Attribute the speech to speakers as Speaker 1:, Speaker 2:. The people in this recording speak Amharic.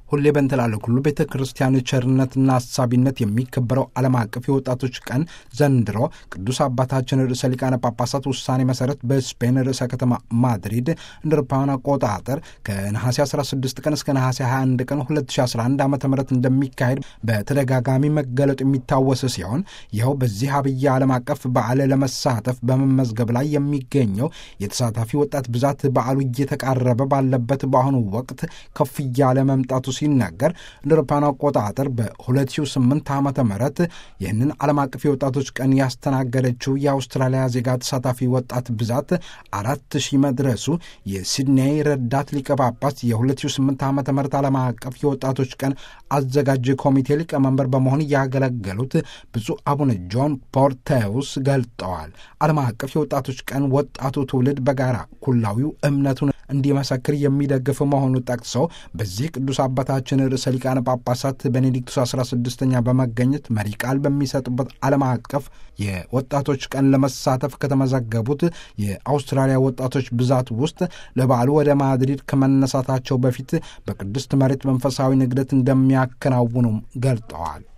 Speaker 1: ሁሌ በንትላለ ሁሉ ቤተ ክርስቲያን ቸርነትና አሳቢነት የሚከበረው ዓለም አቀፍ የወጣቶች ቀን ዘንድሮ ቅዱስ አባታችን ርዕሰ ሊቃነ ጳጳሳት ውሳኔ መሰረት በስፔን ርዕሰ ከተማ ማድሪድ እንደ አውሮፓውያን አቆጣጠር ከነሐሴ 16 ቀን እስከ ነሐሴ 21 ቀን 2011 ዓ ም እንደሚካሄድ በተደጋጋሚ መገለጡ የሚታወስ ሲሆን ይኸው በዚህ አብይ ዓለም አቀፍ በዓል ለመሳተፍ በመመዝገብ ላይ የሚገኘው የተሳታፊ ወጣት ብዛት በዓሉ እየተቃረበ ባለበት በአሁኑ ወቅት ከፍ እያለ መምጣቱ ሲነገር እንደ አውሮፓውያን አቆጣጠር በ2008 ዓ ም ይህንን ዓለም አቀፍ የወጣቶች ቀን ያስተናገደችው የአውስትራሊያ ዜጋ ተሳታፊ ወጣት ብዛት አራት ሺህ መድረሱ የሲድኔይ ረዳት ሊቀ ጳጳስ የ2008 ዓ ም ዓለም አቀፍ የወጣቶች ቀን አዘጋጅ ኮሚቴ ሊቀመንበር በመሆን ያገለገሉት ብፁዕ አቡነ ጆን ፖርቴውስ ገልጠዋል። ዓለም አቀፍ የወጣቶች ቀን ወጣቱ ትውልድ በጋራ ኩላዊው እምነቱን እንዲመሰክር የሚደግፍ መሆኑ ጠቅሰው በዚህ ቅዱስ አባታችን ርዕሰ ሊቃነ ጳጳሳት ቤኔዲክቱስ 16ኛ በመገኘት መሪ ቃል በሚሰጡበት ዓለም አቀፍ የወጣቶች ቀን ለመሳተፍ ከተመዘገቡት የአውስትራሊያ ወጣቶች ብዛት ውስጥ ለበዓሉ ወደ ማድሪድ ከመነሳታቸው በፊት በቅድስት መሬት መንፈሳዊ ንግደት እንደሚያከናውኑም ገልጠዋል።